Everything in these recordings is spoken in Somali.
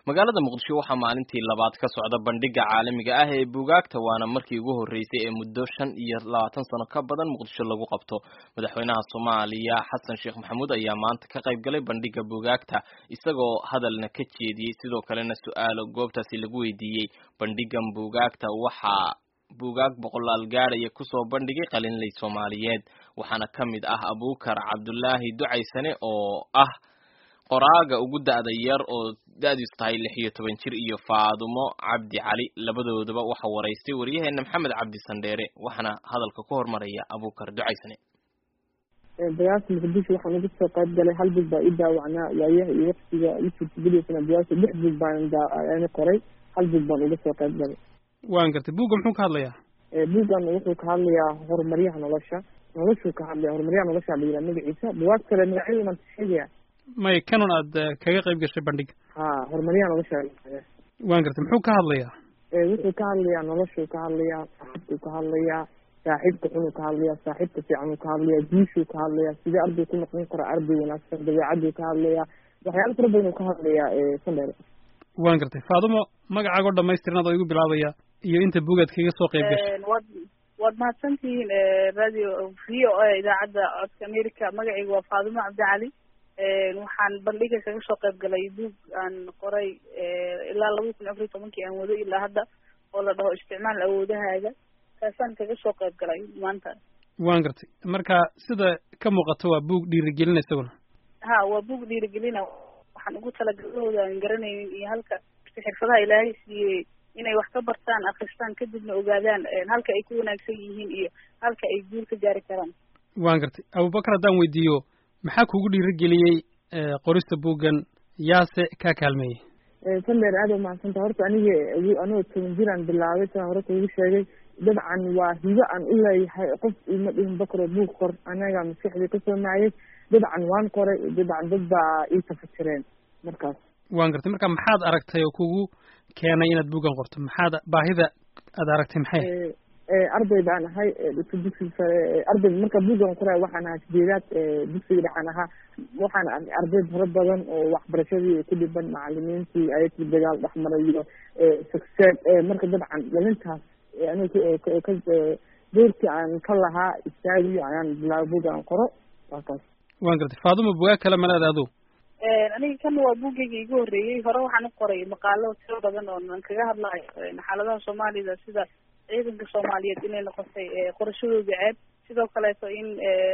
magaalada muqdisho waxaa maalintii labaad ka socda bandhiga caalamiga ah ee buugaagta waana markii ugu horreysay ee muddo shan iyo labaatan sano ka badan muqdisho lagu qabto madaxweynaha soomaaliya xasan sheekh maxamuud ayaa maanta ka qayb galay bandhiga buugaagta isagoo hadalna ka jeediyey sidoo kalena su-aalo goobtaasi lagu weydiiyey bandhigan buugaagta waxaa buugaag boqolaal gaadhaya kusoo bandhigay qalinley soomaaliyeed waxaana ka mid ah abuukar cabdulaahi ducaysane oo ah qoraaga ugu da-da yar oo da-diisu tahay lix iyo toban jir iyo faadumo cabdi cali labadoodaba waxa waraystay waryaheena maxamed cabdi sandheere waxaana hadalka ku hormaraya abuukar ducaysane dagaalka muqdisho waxaan uga soo qayb galay hal bug baa ii daawacnaa waayaha iyo waqtiga ii suurtagelisana dagaalka lix bug baan qoray hal bug baan uga soo qayb galay waan gartay buugga muxuu ka hadlayaa buuggan wuxuu ka hadlayaa horumaryaha nolosha noloshuu ka hadlaya horumaryaha nolosha la yidhaha magaciisa bugaag kale magacyada maan sheegaya may kanun aad kaga qayb gashay bandhiga ha horumaryaha nolosha waan gartay muxuu ka hadlayaa wuxuu ka hadlayaa noloshuu ka hadlayaa saaxiibkuu ka hadlayaa saaxiibka xunuu ka hadlayaa saaxiibka fiicanuu ka hadlayaa guushuu ka hadlayaa sidee arday ku noqon kara arday wanaagsan dabeecaduu ka hadlayaa waxyaala fara badan uu ka hadlayaa sandheere waan gartay faadumo magacaagoo dhamaystiran adoo igu bilaabaya iyo inta buugaad kaga soo qayb gashay waad waad mahadsantihiin radio v o a idaacadda codka america magacayga waa faadumo cabdicali waxaan bandhiga kaga soo qayb galay buug aan qoray ilaa laba kun afariy tobankii aan wado ilaa hadda oo la dhaho isticmaal awoodahaaga kaasaan kaga soo qayb galay maanta waan gartay marka sida ka muuqato waa buug dhiirigelina isaguna ha waa buug dhiirigelina waxaan ugu talagalahooda aan garanaynin iyo halka xirfadaha ilaahay siiyey inay wax ka bartaan akristaan kadibna ogaadaan halka ay ku wanaagsan yihiin iyo halka ay guul ka gaari karaan waan gartay abubakar haddaan weydiiyo maxaa kugu dhiirigeliyey qorista buuggan yaase kaa kaalmeeyey sandheer aada umahadsanta horta aniga anigoo toban jiraan bilaabay sidaan hore kuugu sheegay dabcan waa hibo aan u leeyahay qof ima dhihin bakro buug qor anaga maskaxdii kasoo maayay dabcan waan qoray dabcan dad baa ii tafatireen markaas waan gartay marka maxaad aragtay oo kugu keenay inaad buuggan qorto maxaad baahida aad aragtay maxay arday baan ahay dhigta dugsiga sare arday marka buuggan qoray waxaan ahaa sideedaad dugsiga dhexaan ahaa waxaan arkay arday fara badan oo waxbarashadii ku dhiban macalimiintii ayakii dagaal dhexmaray iyo success marka dabcan dhalintaas aniga ka doorkii aan ka lahaa istaagiyo ayaan bilaabay buuggan qoro waakaas waan gartay faadumo bugaag kale malaad adu aniga kan waa buuggayga igu horreeyey hore waxaan u qoray maqaalo tiro badan oo aan kaga hadlayo xaaladaha soomaalida sida ciidanka soomaaliyeed inay noqotay qorashadooda ceeb sidoo kaleeto in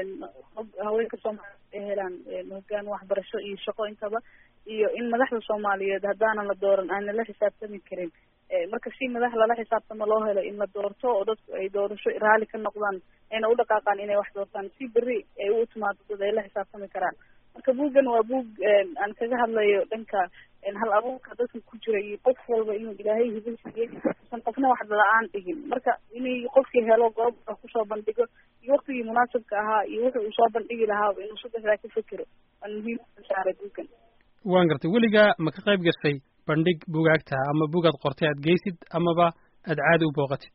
haweenka soomaaliyeed ay helaan hogaan waxbarasho iyo shaqo intaba iyo in madaxda soomaaliyeed haddaanan la dooran aanan la xisaabtami karin marka si madax lala xisaabtamo loo helo in la doorto oo dadku ay doorasho raali ka noqdaan ayna u dhaqaaqaan inay wax doortaan si berri ay u timaado dad ay la xisaabtami karaan marka buuggan waa buug aan kaga hadlayo dhanka hal abuurka dadka ku jira iyo qof walba inuu ilaahay hibo siiyey usan qofna wax la-aan dhigin marka inay qofkii helo goob kusoo bandhigo iyo waktigii munaasibka ahaa iyo wuxuu uu soo bandhigi lahaaba inuu saddexdaa ka fekero waan muhiim saaray buuggan waan gartay weligaa ma ka qayb gashay bandhig bugaagta ama bugaad qortay aad geysid amaba aad caadi u booqatid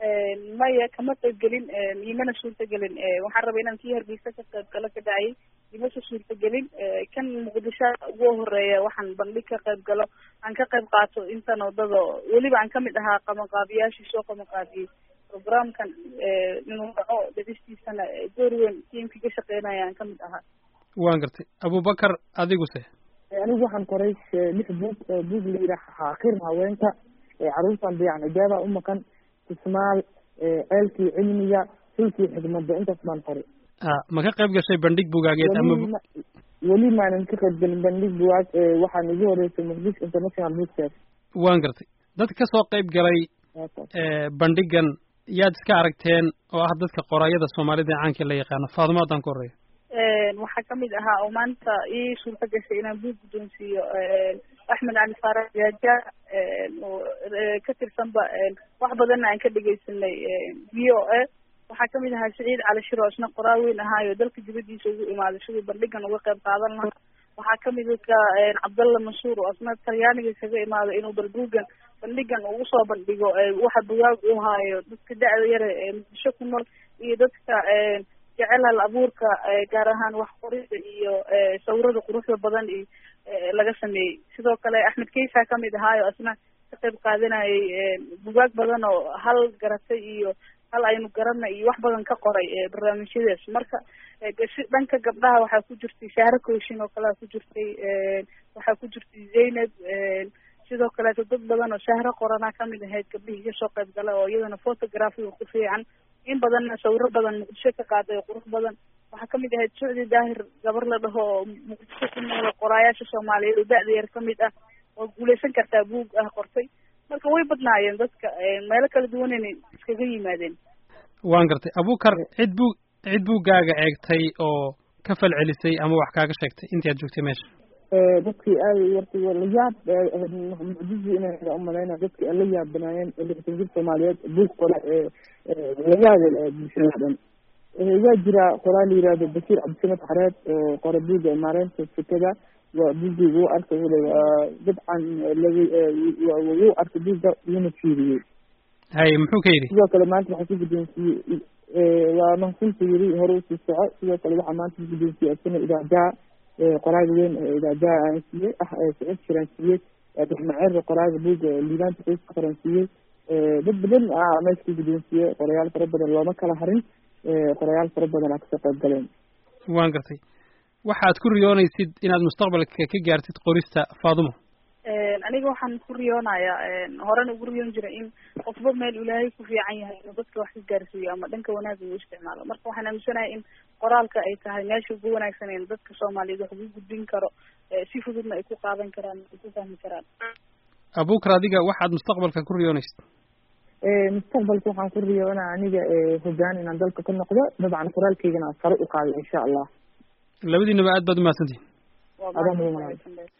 maya kama qayb gelin imana suurtagelin waxaan rabay inaan kii hargeysa ka qayb galo ka dhacay imasa suurtagelin kan muqdisho ugu horeeya waxaan bandhig ka qayb galo aan ka qayb qaato intan wadada weliba aan kamid ahaa qabanqaabiyaashii soo qabanqaabiyey programkan inuu dhaco dhadistiisana door weyn tiimkii ka shaqeynaya aan kamid ahaa waan gartay abubakar adiguse anigu waxaan qoray lix buug buug la yidhaha xaakir haweenka caruurtan dayacan ijaaba u maqan ismaal ceelkii cilmiga sulkii xikmadda intaas baan qoray a ma ka qayb gashay bandhig bugaageed ama weli maanan ka qayb gelin bandhig bugaag waxaan igu horeysay muqdisho international book fair waan gartay dad ka soo qayb galay bandhigan yaad iska aragteen oo ah dadka qorayada soomaalida ee caanka la yaqaano faadumo haddaan ku horeeyo waxaa kamid ahaa oo maanta ii suurta gashay inaan buug guddoonsiiyo axmed cali faarax jaaja oo ka tirsanba wax badanna aan ka dhegeysanay v o a waxaa kamid ahaa saciid cali shiro isna qoraa weyn ahaayo dalka dibadiisa ugu imaaday siduu bandhigan uga qayb qaadan lahaa waxaa kamid ka cabdalla mansuur oo isna talyaaniga kaga imaado inuu bal buuggan bandhigan ugu soo bandhigo waxa bugaag uu haayo dadka da-da yare ee muqdisho ku nool iyo dadka jecel hal abuurka gaar ahaan wax qorida iyo sawirada quruxda badan iyo laga sameeyey sidoo kale axmed keysa kamid ahaayo asna ka qayb qaadanayay bugaag badan oo hal garatay iyo hal aynu garana iyo wax badan ka qoray barnaamijyadaas marka dhanka gabdhaha waxaa ku jirtay shahro kooshin oo kalea ku jirtay waxaa ku jirtay zaynab sidoo kaleeto dad badan oo shahro qoranaa kamid ahayd gabdhihii kasoo qayb gala oo iyadana photographiga ku fiican in badanna sawiro badan muqdisho ka qaaday oo qurux badan waxaa kamid ahayd sucdi daahir gabar la dhaho oo muqdisho ku noolo qoraayaasha soomaaliyeed oo da-da yar kamid ah oo guuleysan kartaa buug ah qortay marka way badnaayeen dadka meelo kala duwanayna iskaga yimaadeen waan gartay abukar cid buu cid buuggaaga eegtay oo ka falcelisay ama wax kaaga sheegtay intii aad joogtay meesha dadkii aada wartay la yaab mucjizi inay umalayna dadkii la yaabanaayeen lixdan jir soomaaliyeed buug qora la yaabel bulshada dhan waa jira qoraa la yihahdo basiir cabdisamed xareed oo qora buugga maareynta sekada waa buuggii wuu arkay wule waa dabcan wuu arkay buugga wuuna fiiriyey hay muxuu ka yidhi sidoo kale maanta waxaa ku guddoonsiiyey waa mahadsanta yiri hore usii soco sidoo kale waxaa maanta ku guddoonsiiyey asana idaajaha qoraaga weyn ee idaajaha aan siiyey ah sicid shiraan siiyey abdixmaceer qoraaga buugga liibaanta qoyska qoran siiyey dad badan ah meesha ku guddoonsiiyey qorayaal fara badan looma kala harin qorayaal fara badan aa kasoo qayb galeen waan gartay waxaad ku riyoonaysid inaad mustaqbalka ka gaartid qorista faadumo aniga waxaan ku riyoonayaa horena ugu riyoon jiray in qofba meel ilaahay ku fiican yahay inuu dadka wax ka gaarsiiyo ama dhanka wanaagga uu isticmaalo marka waxaan aaminsanahay in qoraalka ay tahay meesha ugu wanaagsan in dadka soomaaliyeed wax ugu gudbin karo si fududna ay ku qaadan karaan ay ku fahmi karaan abukar adiga waxaad mustaqbalka ku riyoonaysid mustaqbalka waxaan ku riyoonaa aniga hogaan inaan dalka ka noqdo dabcan qoraalkaygana sare u qaado insha allah labadiinaba aad baad umahadsantihin waa